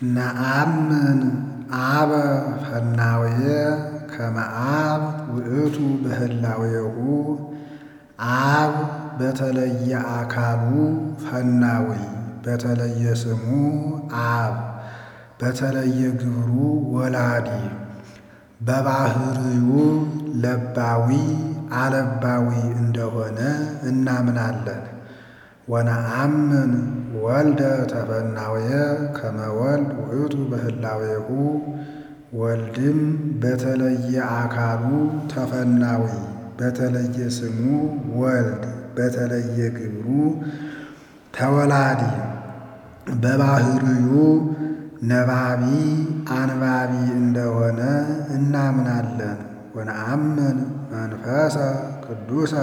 ነአምን አበ ፈናውየ ከመ አብ ውእቱ በህላዌሁ አብ በተለየ አካሉ ፈናዊ በተለየ ስሙ አብ በተለየ ግብሩ ወላዲ በባህርዩ ለባዊ አለባዊ እንደሆነ እናምናለን። ወነአምን ወልደ ተፈናውየ ከመ ወልድ ውእቱ በህላዌሁ ወልድም በተለየ አካሉ ተፈናዊ በተለየ ስሙ ወልድ በተለየ ግብሩ ተወላዲ በባህርዩ ነባቢ አንባቢ እንደሆነ እናምናለን። ወነአምን መንፈሰ ቅዱሰ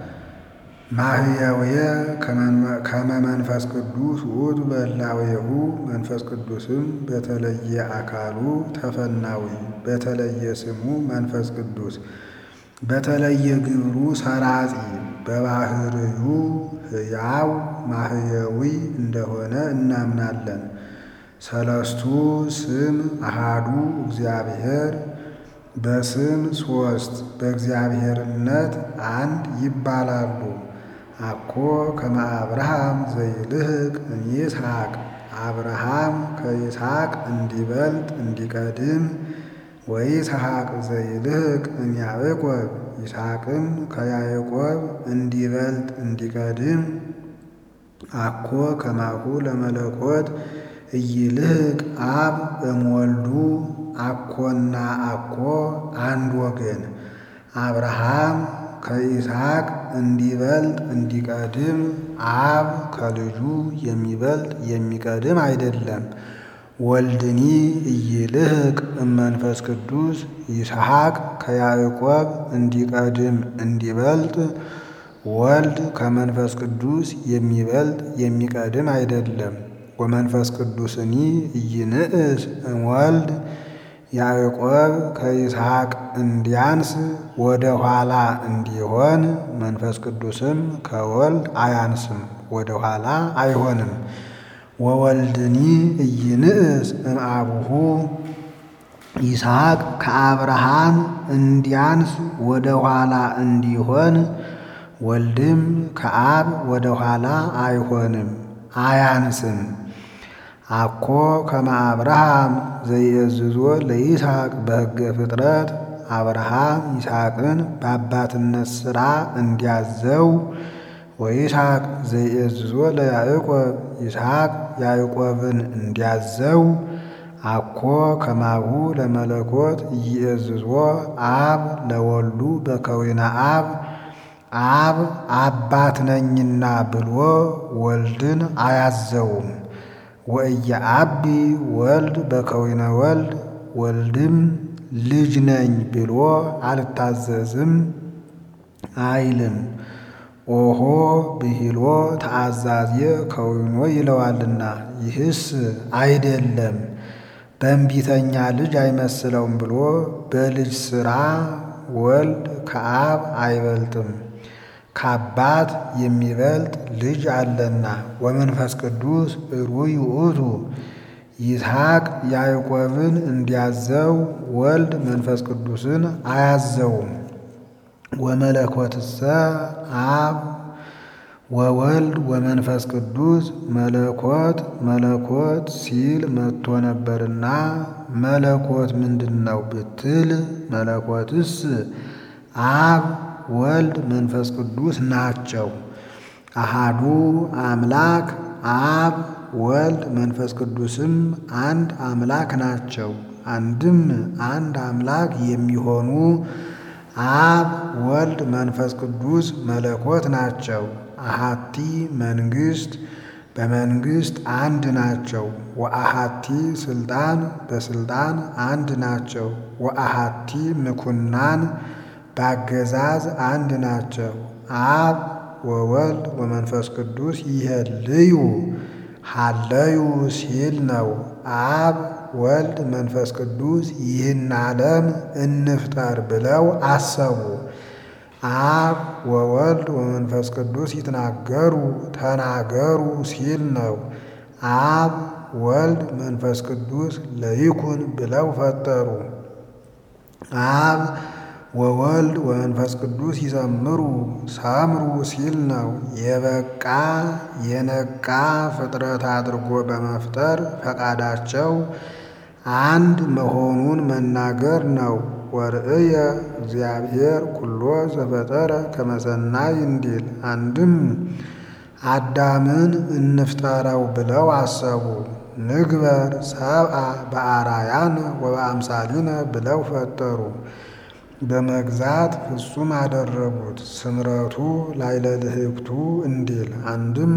ማህየውየ ከመ መንፈስ ቅዱስ ውእቱ በህላዌሁ መንፈስ ቅዱስም በተለየ አካሉ ተፈናዊ በተለየ ስሙ መንፈስ ቅዱስ በተለየ ግብሩ ሰራጺ በባህርዩ ሕያው ማህየዊ እንደሆነ እናምናለን። ሰለስቱ ስም አሃዱ እግዚአብሔር በስም ሦስት በእግዚአብሔርነት አንድ ይባላሉ። አኮ ከመ አብርሃም ዘይልህቅ እምይስሐቅ አብርሃም ከይስሐቅ እንዲበልጥ እንዲቀድም ወይስሐቅ ዘይልህቅ እምያዕቆብ ይስሐቅም ከያዕቆብ እንዲበልጥ እንዲቀድም አኮ ከማሁ ለመለኮት ኢይልህቅ አብ እምወልዱ አኮና አኮ አንድ ወገን አብርሃም ከይስሐቅ እንዲበልጥ እንዲቀድም አብ ከልጁ የሚበልጥ የሚቀድም አይደለም። ወልድኒ ኢይልህቅ እመንፈስ ቅዱስ ይስሐቅ ከያዕቆብ እንዲቀድም እንዲበልጥ ወልድ ከመንፈስ ቅዱስ የሚበልጥ የሚቀድም አይደለም። ወመንፈስ ቅዱስኒ ኢይንእስ እምወልድ ያዕቆብ ከይስሐቅ እንዲያንስ ወደ ኋላ እንዲሆን መንፈስ ቅዱስም ከወልድ አያንስም ወደ ኋላ አይሆንም። ወወልድኒ ኢይንእስ እምአቡሁ ይስሐቅ ከአብርሃም እንዲያንስ ወደ ኋላ እንዲሆን ወልድም ከአብ ወደ ኋላ አይሆንም አያንስም። አኮ ከመ አብርሃም ዘይእዝዞ ለይስሐቅ በሕገ ፍጥረት አብርሃም ይስሐቅን በአባትነት ሥራ እንዲያዘው ወይስሐቅ ዘይእዝዞ ለያዕቆብ ይስሐቅ ያዕቆብን እንዲያዘው አኮ ከማሁ ለመለኮት ኢይእዝዞ አብ ለወልዱ በከዊነ አብ አብ አባት ነኝና ብሎ ወልድን አያዘውም። ወኢየአቢ ወልድ በከዊነ ወልድ ወልድም ልጅ ነኝ ብሎ አልታዘዝም አይልም። ኦሆ ብሂሎ ተአዛዝየ ከዊኖ ይለዋልና ይህስ አይደለም በእንቢተኛ ልጅ አይመስለውም ብሎ በልጅ ሥራ ወልድ ከአብ አይበልጥም። ከአባት የሚበልጥ ልጅ አለና። ወመንፈስ ቅዱስ ሩይ ውእቱ ይስሐቅ ያዕቆብን እንዲያዘው ወልድ መንፈስ ቅዱስን አያዘውም። ወመለኮትሰ አብ ወወልድ ወመንፈስ ቅዱስ መለኮት መለኮት ሲል መጥቶ ነበርና መለኮት ምንድን ነው ብትል መለኮትስ አብ ወልድ መንፈስ ቅዱስ ናቸው። አሃዱ አምላክ አብ ወልድ መንፈስ ቅዱስም አንድ አምላክ ናቸው። አንድም አንድ አምላክ የሚሆኑ አብ ወልድ መንፈስ ቅዱስ መለኮት ናቸው። አሃቲ መንግሥት በመንግሥት አንድ ናቸው። ወአሃቲ ስልጣን በስልጣን አንድ ናቸው። ወአሃቲ ምኩናን በአገዛዝ አንድ ናቸው። አብ ወወልድ ወመንፈስ ቅዱስ ይሄልዩ ሀለዩ ሲል ነው። አብ ወልድ መንፈስ ቅዱስ ይህን ዓለም እንፍጠር ብለው አሰቡ። አብ ወወልድ ወመንፈስ ቅዱስ ይትናገሩ ተናገሩ ሲል ነው። አብ ወልድ መንፈስ ቅዱስ ለይኩን ብለው ፈጠሩ። አብ ወወልድ ወመንፈስ ቅዱስ ይዘምሩ ሰምሩ ሲል ነው። የበቃ የነቃ ፍጥረት አድርጎ በመፍጠር ፈቃዳቸው አንድ መሆኑን መናገር ነው። ወርእየ እግዚአብሔር ኩሎ ዘፈጠረ ከመሰናይ እንዲል አንድም አዳምን እንፍጠረው ብለው አሰቡ። ንግበር ሰብአ በአራያነ ወበአምሳሊነ ብለው ፈጠሩ። በመግዛት ፍጹም አደረጉት። ስምረቱ ላይለ ልህብቱ እንዲል አንድም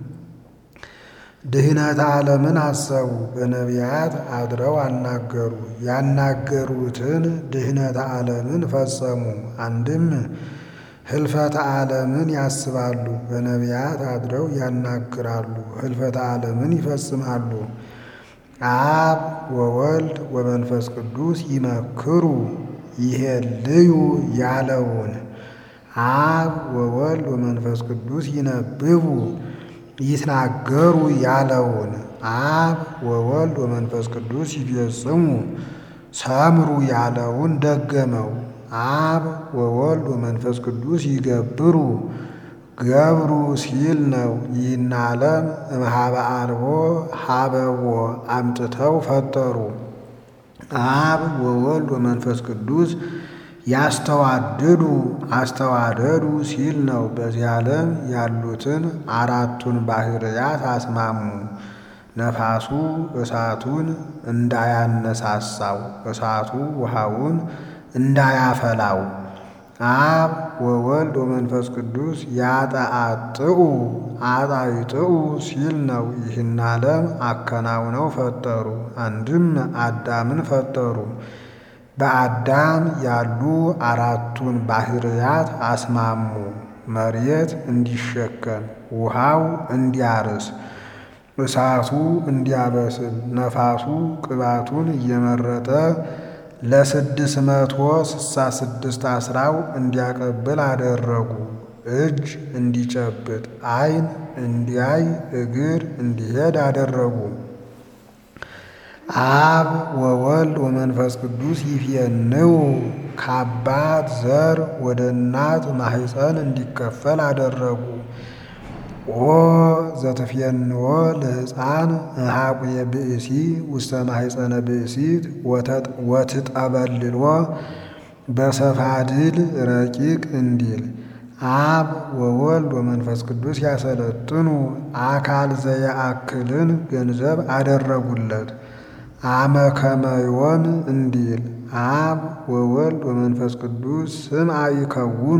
ድህነተ ዓለምን አሰቡ። በነቢያት አድረው አናገሩ። ያናገሩትን ድህነተ ዓለምን ፈጸሙ። አንድም ህልፈተ ዓለምን ያስባሉ። በነቢያት አድረው ያናግራሉ። ህልፈተ ዓለምን ይፈጽማሉ። አብ ወወልድ ወመንፈስ ቅዱስ ይመክሩ ይሄልዩ ያለውን አብ ወወልድ ወመንፈስ ቅዱስ ይነብቡ ይትናገሩ ያለውን አብ ወወልድ ወመንፈስ ቅዱስ ይፈጽሙ ሰምሩ ያለውን ደገመው። አብ ወወልድ ወመንፈስ ቅዱስ ይገብሩ ገብሩ ሲል ነው። ይህን ዓለም እምኀበ አልቦ ሀበዎ አምጥተው ፈጠሩ። አብ ወወልድ ወመንፈስ ቅዱስ ያስተዋድዱ አስተዋደዱ ሲል ነው። በዚህ ዓለም ያሉትን አራቱን ባህርያት አስማሙ። ነፋሱ እሳቱን እንዳያነሳሳው፣ እሳቱ ውሃውን እንዳያፈላው አብ ወወልድ ወመንፈስ ቅዱስ ያጠአጥኡ አጣይጥኡ ሲል ነው። ይህን ዓለም አከናውነው ፈጠሩ። አንድም አዳምን ፈጠሩ። በአዳም ያሉ አራቱን ባህርያት አስማሙ። መሬት እንዲሸከም፣ ውሃው እንዲያርስ፣ እሳቱ እንዲያበስል፣ ነፋሱ ቅባቱን እየመረጠ ለስድስት መቶ ስሳ ስድስት አስራው እንዲያቀብል አደረጉ። እጅ እንዲጨብጥ፣ ዓይን እንዲያይ፣ እግር እንዲሄድ አደረጉ። አብ ወወልድ ወመንፈስ ቅዱስ ይፍየንው ከአባት ዘር ወደ እናት ማሕፀን እንዲከፈል አደረጉ። ኦ ዘትፍየንዎ ለሕፃን እምኀቁየ ብእሲ ውስተ ማሕፀነ ብእሲት ወትጠበልሎ በሰፋድል ረቂቅ እንዲል አብ ወወልድ ወመንፈስ ቅዱስ ያሰለጥኑ አካል ዘየአክልን ገንዘብ አደረጉለት። አመ ከመዮን እንዲል አብ ወወልድ ወመንፈስ ቅዱስ ስምዐ ይከውኑ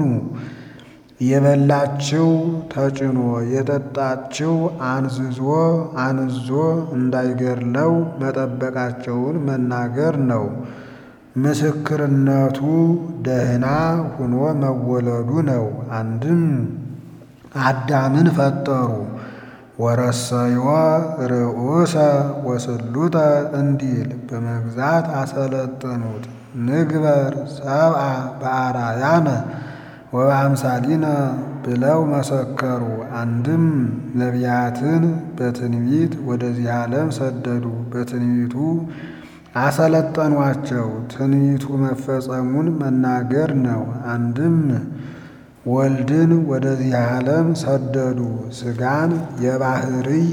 የበላችው ተጭኖ የጠጣችው አንዝዞ አንዞ እንዳይገድለው መጠበቃቸውን መናገር ነው። ምስክርነቱ ደህና ሁኖ መወለዱ ነው። አንድም አዳምን ፈጠሩ። ወረሰዮ ርዑሰ ወስሉተ እንዲል በመግዛት አሰለጠኑት። ንግበር ሰብአ በአራያነ ወበአምሳሊነ ብለው መሰከሩ። አንድም ነቢያትን በትንቢት ወደዚህ ዓለም ሰደዱ። በትንቢቱ አሰለጠኗቸው። ትንቢቱ መፈጸሙን መናገር ነው። አንድም ወልድን ወደዚህ ዓለም ሰደዱ። ሥጋን የባሕርይ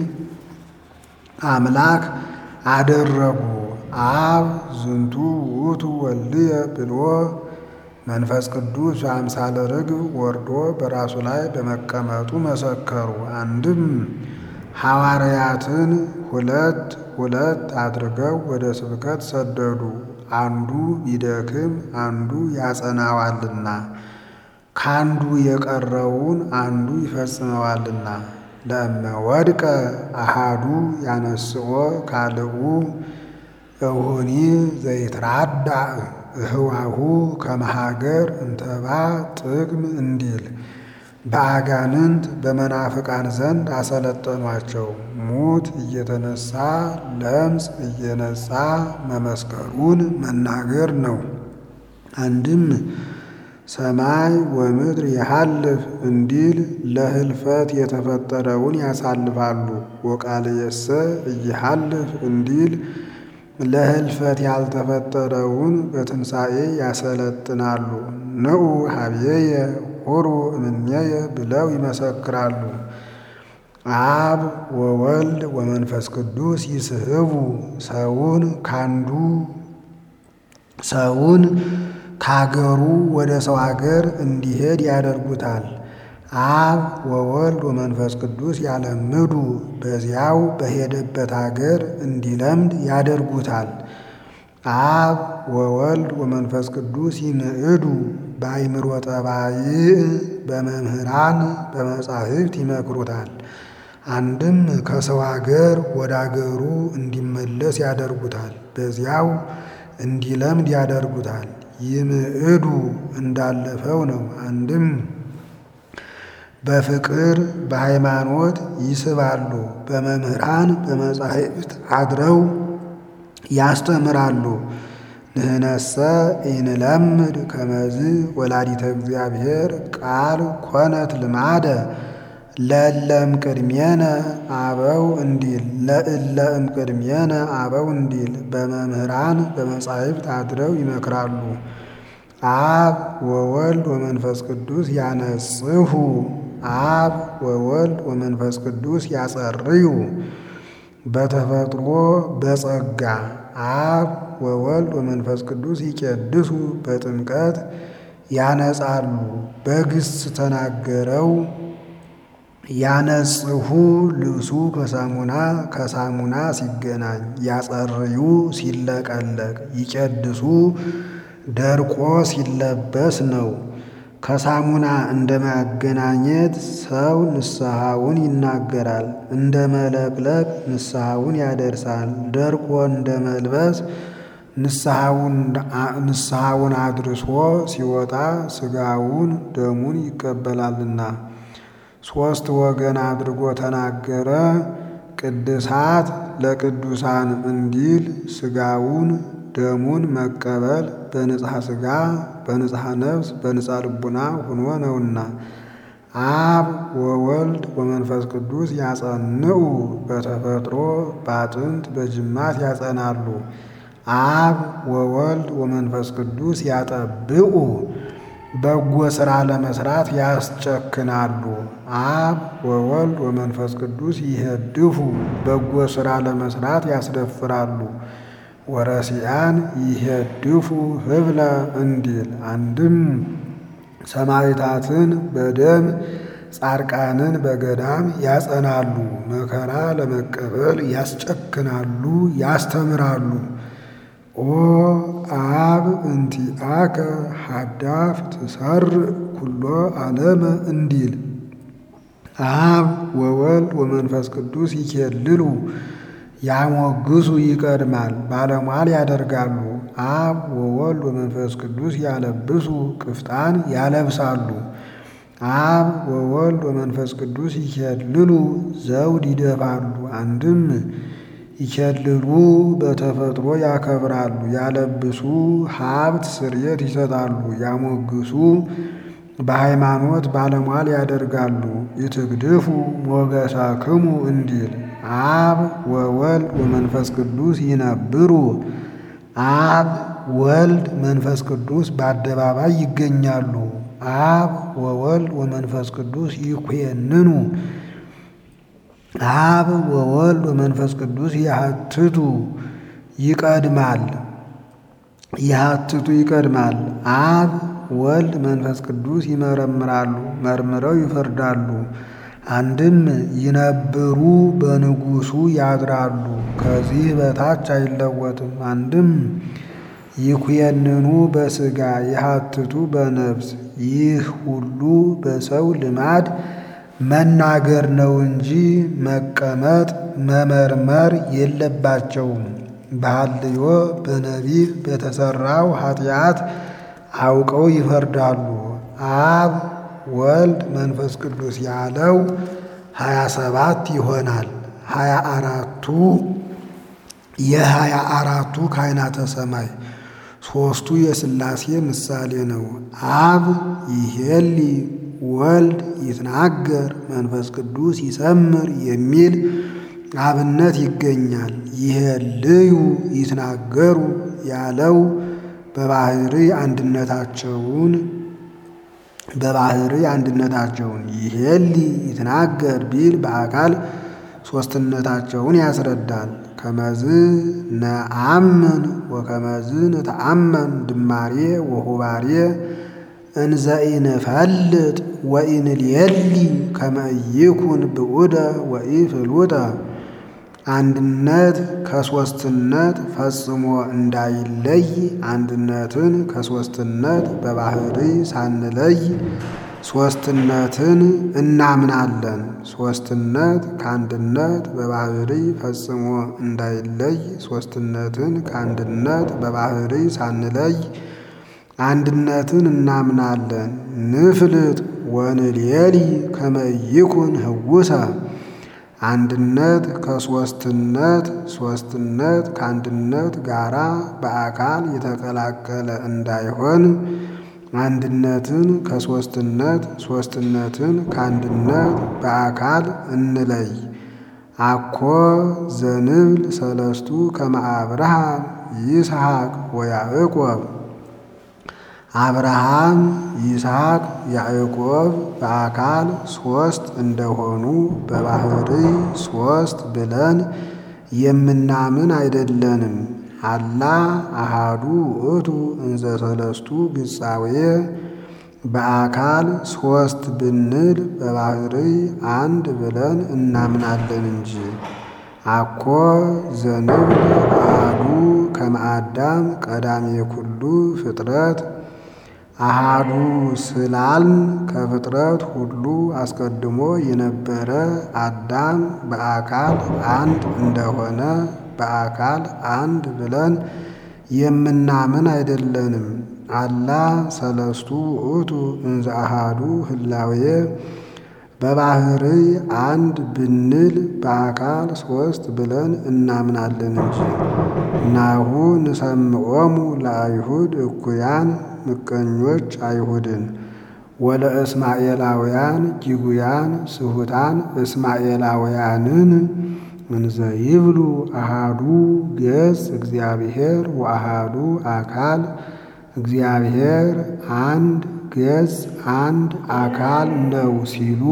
አምላክ አደረጉ። አብ ዝንቱ ውእቱ ወልድየ ብሎ መንፈስ ቅዱስ በአምሳለ ርግብ ወርዶ በራሱ ላይ በመቀመጡ መሰከሩ። አንድም ሐዋርያትን ሁለት ሁለት አድርገው ወደ ስብከት ሰደዱ። አንዱ ቢደክም አንዱ ያጸናዋልና ካንዱ የቀረውን አንዱ ይፈጽመዋልና። ለእመ ወድቀ አሃዱ ያነስኦ ካልኡ እሁኒ ዘይትራዳእ እህዋሁ ከመሃገር እንተባ ጥቅም እንዲል በአጋንንት በመናፍቃን ዘንድ አሰለጠኗቸው። ሙት እየተነሳ ለምጽ እየነጻ መመስከሩን መናገር ነው። አንድም ሰማይ ወምድር የሐልፍ እንዲል ለህልፈት የተፈጠረውን ያሳልፋሉ። ወቃልየሰ እይሐልፍ እንዲል ለህልፈት ያልተፈጠረውን በትንሣኤ ያሰለጥናሉ። ንዑ ሀብየየ ሁሩ እምኔየ ብለው ይመሰክራሉ። አብ ወወልድ ወመንፈስ ቅዱስ ይስህቡ ሰውን ካንዱ ሰውን ካገሩ ወደ ሰው አገር እንዲሄድ ያደርጉታል። አብ ወወልድ ወመንፈስ ቅዱስ ያለምዱ በዚያው በሄደበት አገር እንዲለምድ ያደርጉታል። አብ ወወልድ ወመንፈስ ቅዱስ ይምዕዱ በአይምሮ ጠባይእ በመምህራን በመጻሕፍት ይመክሩታል። አንድም ከሰው አገር ወደ አገሩ እንዲመለስ ያደርጉታል። በዚያው እንዲለምድ ያደርጉታል። ይምዕዱ እንዳለፈው ነው። አንድም በፍቅር በሃይማኖት ይስባሉ። በመምህራን በመጻሕፍት አድረው ያስተምራሉ። ንህነሰ ኢንለምድ ከመዝ ወላዲተ እግዚአብሔር ቃል ኮነት ልማደ ለእለም ቅድሜነ አበው እንዲል ለእለም ቅድሜነ አበው እንዲል በመምህራን በመጻሕፍት አድረው ይመክራሉ። አብ ወወልድ ወመንፈስ ቅዱስ ያነጽሁ አብ ወወልድ ወመንፈስ ቅዱስ ያጸርዩ በተፈጥሮ በጸጋ አብ ወወልድ ወመንፈስ ቅዱስ ይቄድሱ በጥምቀት ያነጻሉ። በግስ ተናገረው ያነጽሁ ልብሱ ከሳሙና ከሳሙና ሲገናኝ ያጸርዩ ሲለቀለቅ ይቄድሱ ደርቆ ሲለበስ ነው። ከሳሙና እንደ ማገናኘት ሰው ንስሐውን ይናገራል፣ እንደ መለቅለቅ ንስሐውን ያደርሳል። ደርቆ እንደ መልበስ ንስሐውን አድርሶ ሲወጣ ሥጋውን ደሙን ይቀበላልና ሦስት ወገን አድርጎ ተናገረ። ቅድሳት ለቅዱሳን እንዲል ሥጋውን ደሙን መቀበል በንጽሐ ሥጋ በንጽሐ ነፍስ በንጽሐ ልቡና ሆኖ ነውና። አብ ወወልድ ወመንፈስ ቅዱስ ያጸንዑ በተፈጥሮ በአጥንት በጅማት ያጸናሉ። አብ ወወልድ ወመንፈስ ቅዱስ ያጠብቁ በጎ ሥራ ለመስራት ያስጨክናሉ። አብ ወወልድ ወመንፈስ ቅዱስ ይሄድፉ በጎ ሥራ ለመስራት ያስደፍራሉ። ወረሲያን ይሄድፉ ህብለ እንዲል አንድም ሰማዕታትን በደም ጻድቃንን በገዳም ያጸናሉ። መከራ ለመቀበል ያስጨክናሉ፣ ያስተምራሉ። ኦ አብ እንቲአከ ሀዳፍ ትሰርዕ ኩሎ ዓለመ እንዲል አብ ወወልድ ወመንፈስ ቅዱስ ይኬልሉ ያሞግሱ ይቀድማል፣ ባለሟል ያደርጋሉ። አብ ወወልድ ወመንፈስ ቅዱስ ያለብሱ ቅፍጣን ያለብሳሉ። አብ ወወልድ ወመንፈስ ቅዱስ ይኬልሉ ዘውድ ይደፋሉ። አንድም ይኬልሉ በተፈጥሮ ያከብራሉ፣ ያለብሱ ሀብት ስርየት ይሰጣሉ፣ ያሞግሱ በሃይማኖት ባለሟል ያደርጋሉ። ይትግድፉ ሞገሳክሙ እንዲል አብ ወወልድ ወመንፈስ ቅዱስ ይነብሩ አብ ወልድ መንፈስ ቅዱስ በአደባባይ ይገኛሉ። አብ ወወልድ ወመንፈስ ቅዱስ ይኩየንኑ አብ ወወልድ ወመንፈስ ቅዱስ ያህትቱ ይቀድማል ያህትቱ ይቀድማል። አብ ወልድ መንፈስ ቅዱስ ይመረምራሉ፣ መርምረው ይፈርዳሉ። አንድም ይነብሩ በንጉሱ ያድራሉ፣ ከዚህ በታች አይለወጥም። አንድም ይኩየንኑ በሥጋ ይሃትቱ በነፍስ ይህ ሁሉ በሰው ልማድ መናገር ነው እንጂ መቀመጥ መመርመር የለባቸውም። በሐልዮ በነቢብ በተሰራው ኃጢአት አውቀው ይፈርዳሉ። አብ ወልድ መንፈስ ቅዱስ ያለው ሀያ ሰባት ይሆናል። ሀያ አራቱ የሀያ አራቱ ካህናተ ሰማይ ሦስቱ የሥላሴ ምሳሌ ነው። አብ ይሄሊ ወልድ ይትናገር መንፈስ ቅዱስ ይሰምር የሚል አብነት ይገኛል። ይሄልዩ ይትናገሩ ያለው በባህሪ አንድነታቸውን በባህሪ አንድነታቸውን ይሄሊ ይትናገር ቢል በአካል ሦስትነታቸውን ያስረዳል። ከመዝ ነአምን ወከመዝ ነተአመን ድማሬ ወሁባሬ እንዘ ኢንፈልጥ ወኢንልየሊ ከመ ኢይኩን ብዑደ ወኢፍሉጠ አንድነት ከሦስትነት ፈጽሞ እንዳይለይ አንድነትን ከሦስትነት በባህሪ ሳንለይ ሦስትነትን እናምናለን። ሦስትነት ከአንድነት በባህሪ ፈጽሞ እንዳይለይ ሦስትነትን ከአንድነት በባህሪ ሳንለይ አንድነትን እናምናለን። ንፍልጥ ወንልየሊ ከመ ኢይኩን ህውሰ አንድነት ከሦስትነት ሦስትነት ከአንድነት ጋራ በአካል የተቀላቀለ እንዳይሆን አንድነትን ከሦስትነት ሦስትነትን ከአንድነት በአካል እንለይ። አኮ ዘንብል ሰለስቱ ከመ አብርሃም ይስሐቅ ወያዕቆብ አብርሃም ይስሐቅ ያዕቆብ በአካል ሦስት እንደሆኑ በባህሪ ሦስት ብለን የምናምን አይደለንም። አላ አሃዱ ውእቱ እንዘ ሰለስቱ ግጻዌ በአካል ሦስት ብንል በባህሪ አንድ ብለን እናምናለን እንጂ። አኮ ዘንብል አሃዱ ከመ አዳም ቀዳሜ ኩሉ ፍጥረት አሃዱ ስላልን ከፍጥረት ሁሉ አስቀድሞ የነበረ አዳም በአካል አንድ እንደሆነ በአካል አንድ ብለን የምናምን አይደለንም። አላ ሰለስቱ ውእቱ እንዘ አሃዱ ህላዌ በባህሪ አንድ ብንል በአካል ሦስት ብለን እናምናለን እንጂ። ናሁ ንሰምዖሙ ለአይሁድ እኩያን ምቀኞች አይሁድን ወለእስማኤላውያን ጅጉያን ስሁታን እስማኤላውያንን እንዘ ይብሉ አሃዱ ገጽ እግዚአብሔር ወአሃዱ አካል እግዚአብሔር አንድ ገጽ አንድ አካል ነው ሲሉ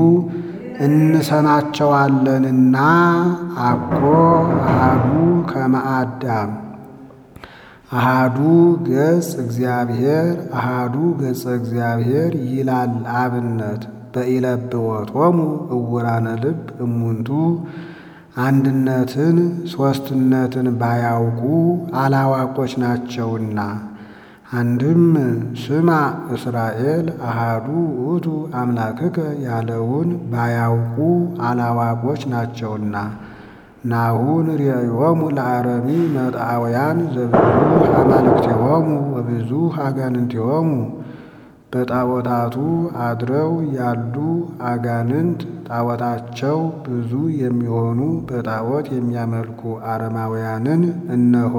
እንሰማቸዋለንና። አኮ አሃዱ ከመ አዳም አሃዱ ገጽ እግዚአብሔር አሃዱ ገጸ እግዚአብሔር ይላል አብነት በኢለብወቶሙ እውራነ ልብ እሙንቱ አንድነትን ሦስትነትን ባያውቁ አላዋቆች ናቸውና። አንድም ስማ እስራኤል አሃዱ ውእቱ አምላክከ ያለውን ባያውቁ አላዋቆች ናቸውና። ናሁ ንርእዮሙ ለአረሚ መጣውያን ዘብዙ አማልክቲሆሙ ወብዙ አጋንንቲሆሙ በጣዖታቱ አድረው ያሉ አጋንንት ጣዖታቸው ብዙ የሚሆኑ በጣዖት የሚያመልኩ አረማውያንን እነሆ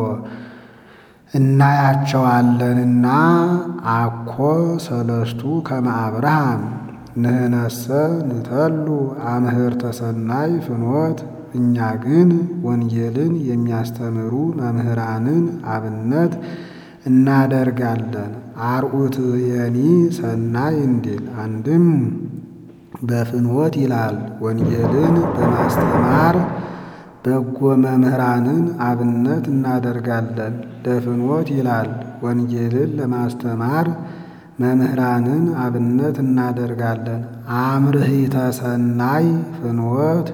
እናያቸዋለንና። አኮ ሰለስቱ ከመ አብርሃም ንህነሰ ንተሉ አምህርተ ሰናይ ፍኖት እኛ ግን ወንጌልን የሚያስተምሩ መምህራንን አብነት እናደርጋለን። አርዑትየኒ ሰናይ እንዲል አንድም በፍኖት ይላል ወንጌልን በማስተማር በጎ መምህራንን አብነት እናደርጋለን። ለፍኖት ይላል ወንጌልን ለማስተማር መምህራንን አብነት እናደርጋለን። አምርሂተ ሰናይ ፍኖት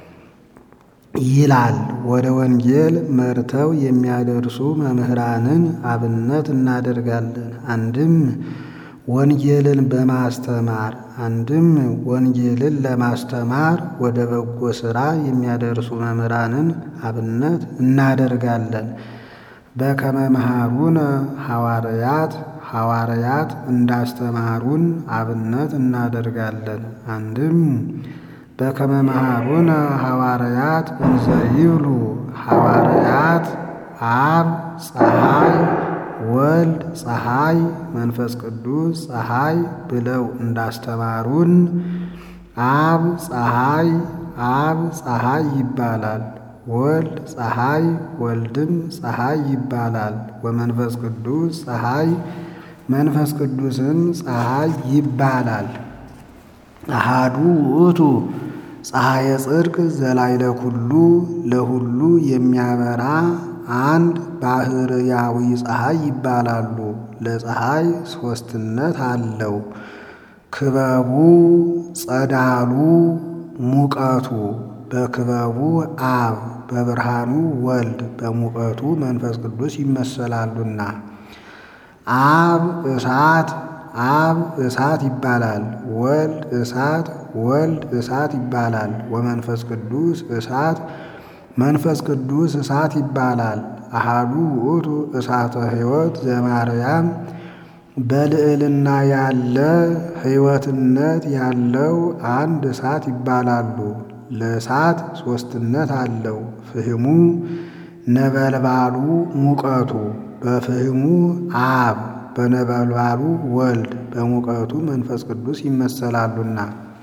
ይላል ወደ ወንጌል መርተው የሚያደርሱ መምህራንን አብነት እናደርጋለን። አንድም ወንጌልን በማስተማር አንድም ወንጌልን ለማስተማር ወደ በጎ ሥራ የሚያደርሱ መምህራንን አብነት እናደርጋለን። በከመ መሃሩነ ሐዋርያት ሐዋርያት እንዳስተማሩን አብነት እናደርጋለን። አንድም በከመ መሃሩነ ሐዋርያት እንዘ ይብሉ ሐዋርያት አብ ፀሐይ ወልድ ወልድ ፀሐይ፣ መንፈስ ቅዱስ ፀሐይ ብለው እንዳስተማሩን አብ ፀሐይ አብ ፀሐይ ይባላል። ወልድ ፀሐይ ወልድም ፀሐይ ይባላል። ወመንፈስ ቅዱስ ፀሐይ መንፈስ ቅዱስም ፀሐይ ይባላል። አሃዱ ውእቱ ፀሐየ ጽድቅ ዘላይለ ኩሉ ለሁሉ የሚያበራ አንድ ባህርያዊ ፀሐይ ይባላሉ። ለፀሐይ ሦስትነት አለው። ክበቡ፣ ጸዳሉ፣ ሙቀቱ በክበቡ አብ በብርሃኑ ወልድ በሙቀቱ መንፈስ ቅዱስ ይመሰላሉና አብ እሳት አብ እሳት ይባላል። ወልድ እሳት ወልድ እሳት ይባላል። ወመንፈስ ቅዱስ እሳት መንፈስ ቅዱስ እሳት ይባላል። አሃዱ ውእቱ እሳተ ሕይወት ዘማርያም በልዕልና ያለ ሕይወትነት ያለው አንድ እሳት ይባላሉ። ለእሳት ሦስትነት አለው። ፍህሙ ነበልባሉ ሙቀቱ በፍህሙ አብ በነበልባሉ ወልድ በሙቀቱ መንፈስ ቅዱስ ይመሰላሉና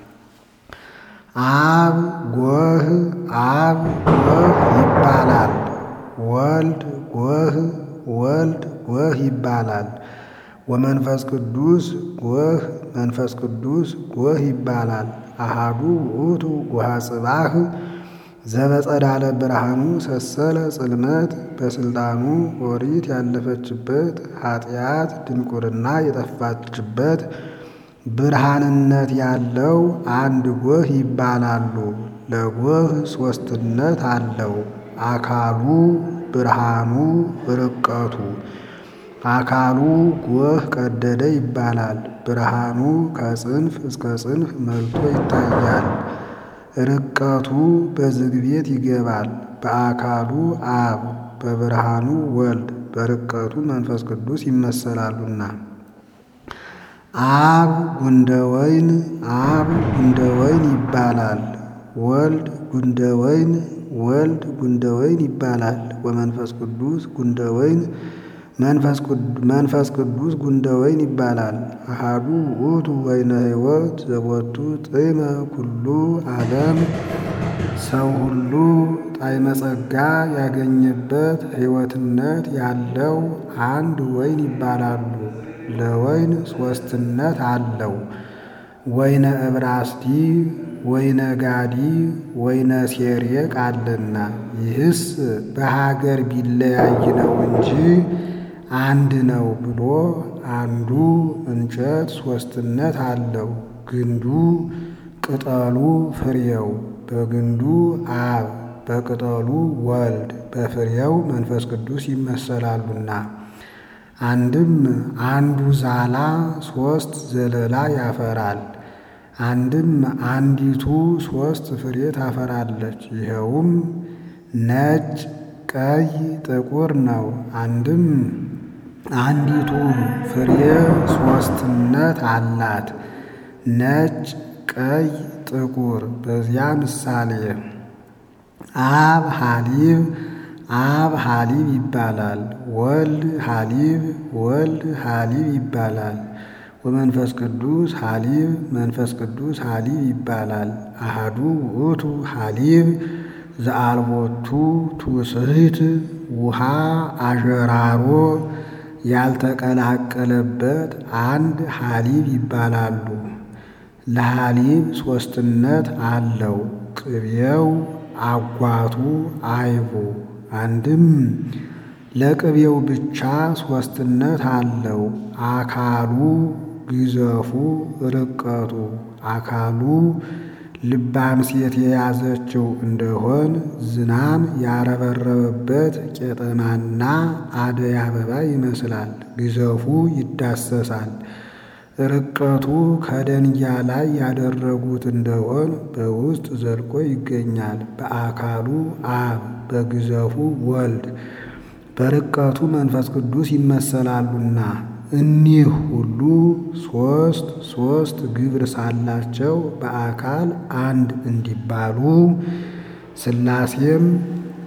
አብ ጎህ አብ ጎህ ይባላል። ወልድ ጎህ ወልድ ጎህ ይባላል። ወመንፈስ ቅዱስ ጎህ መንፈስ ቅዱስ ጎህ ይባላል። አሃዱ ውእቱ ጎሃ ጽባህ ዘበጸዳለ ብርሃኑ ሰሰለ ጽልመት በስልጣኑ ኦሪት ያለፈችበት ኃጢአት ድንቁርና የጠፋችበት ብርሃንነት ያለው አንድ ጎህ ይባላሉ። ለጎህ ሦስትነት አለው። አካሉ ብርሃኑ ርቀቱ አካሉ ጎህ ቀደደ ይባላል። ብርሃኑ ከጽንፍ እስከ ጽንፍ መልቶ ይታያል። ርቀቱ በዝግ ቤት ይገባል። በአካሉ አብ በብርሃኑ ወልድ በርቀቱ መንፈስ ቅዱስ ይመሰላሉና አብ ጉንደ ወይን አብ ጉንደ ወይን ይባላል። ወልድ ጉንደ ወይን ወልድ ጉንደ ወይን ይባላል። ወመንፈስ ቅዱስ ጉንደ ወይን መንፈስ ቅዱስ ጉንደ ወይን ይባላል። አሃዱ ውእቱ ወይነ ሕይወት ዘቦቱ ጥዕመ ኩሉ ዓለም ሰው ሁሉ ጣዕመ ጸጋ ያገኘበት ሕይወትነት ያለው አንድ ወይን ይባላሉ። ለወይን ሦስትነት አለው። ወይነ ዕብራስዲ ወይነ ጋዲ ወይነ ሴሬቅ አለና ይህስ በሀገር ቢለያይ ነው እንጂ አንድ ነው ብሎ አንዱ እንጨት ሦስትነት አለው። ግንዱ፣ ቅጠሉ፣ ፍሬው በግንዱ አብ በቅጠሉ ወልድ በፍሬው መንፈስ ቅዱስ ይመሰላሉና አንድም አንዱ ዛላ ሦስት ዘለላ ያፈራል። አንድም አንዲቱ ሦስት ፍሬ ታፈራለች። ይኸውም ነጭ፣ ቀይ፣ ጥቁር ነው። አንድም አንዲቱ ፍሬ ሦስትነት አላት። ነጭ፣ ቀይ፣ ጥቁር በዚያ ምሳሌ አብ ሐሊብ አብ ሐሊብ ይባላል። ወልድ ሐሊብ ወልድ ሐሊብ ይባላል። ወመንፈስ ቅዱስ ሐሊብ መንፈስ ቅዱስ ሐሊብ ይባላል። አሃዱ ውእቱ ሐሊብ ዘአልቦቱ ትውስሕት ውሃ አዠራሮ ያልተቀላቀለበት አንድ ሐሊብ ይባላሉ። ለሐሊብ ሦስትነት አለው። ቅቤው አጓቱ አይቡ አንድም ለቅቤው ብቻ ሦስትነት አለው። አካሉ ግዘፉ ርቀቱ አካሉ ልባም ሴት የያዘችው እንደሆን ዝናም ያረበረበበት ቄጠማና አደይ አበባ ይመስላል። ግዘፉ ይዳሰሳል። ርቀቱ ከደንጊያ ላይ ያደረጉት እንደሆን በውስጥ ዘልቆ ይገኛል። በአካሉ አብ በግዘፉ ወልድ በርቀቱ መንፈስ ቅዱስ ይመሰላሉና እኒህ ሁሉ ሦስት ሦስት ግብር ሳላቸው በአካል አንድ እንዲባሉ ሥላሴም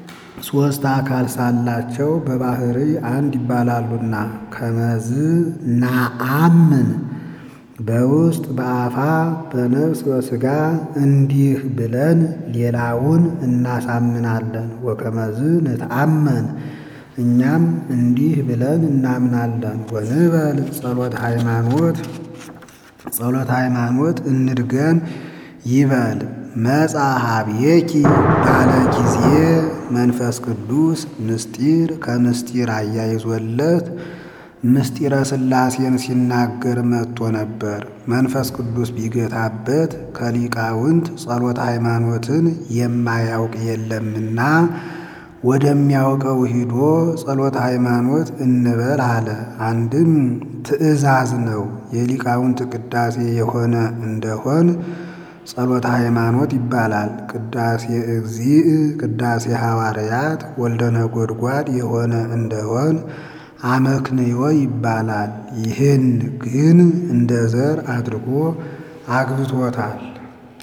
ሦስት አካል ሳላቸው በባሕርይ አንድ ይባላሉና ከመዝ ናአምን በውስጥ በአፋ በነፍስ በሥጋ እንዲህ ብለን ሌላውን እናሳምናለን። ወከመዝ ንትአመን እኛም እንዲህ ብለን እናምናለን። ወንበል ጸሎት ሃይማኖት ጸሎት ሃይማኖት እንድገም ይበል መጻ ኀቤኪ ባለ ጊዜ መንፈስ ቅዱስ ምስጢር ከምስጢር አያይዞለት ምስጢረ ሥላሴን ሲናገር መጥቶ ነበር። መንፈስ ቅዱስ ቢገታበት ከሊቃውንት ጸሎት ሃይማኖትን የማያውቅ የለምና ወደሚያውቀው ሂዶ ጸሎት ሃይማኖት እንበል አለ። አንድም ትእዛዝ ነው። የሊቃውንት ቅዳሴ የሆነ እንደሆን ጸሎተ ሃይማኖት ይባላል። ቅዳሴ እግዚእ፣ ቅዳሴ ሐዋርያት፣ ወልደ ነጎድጓድ የሆነ እንደሆን አመክንዮ ይባላል። ይህን ግን እንደ ዘር አድርጎ አግብቶታል።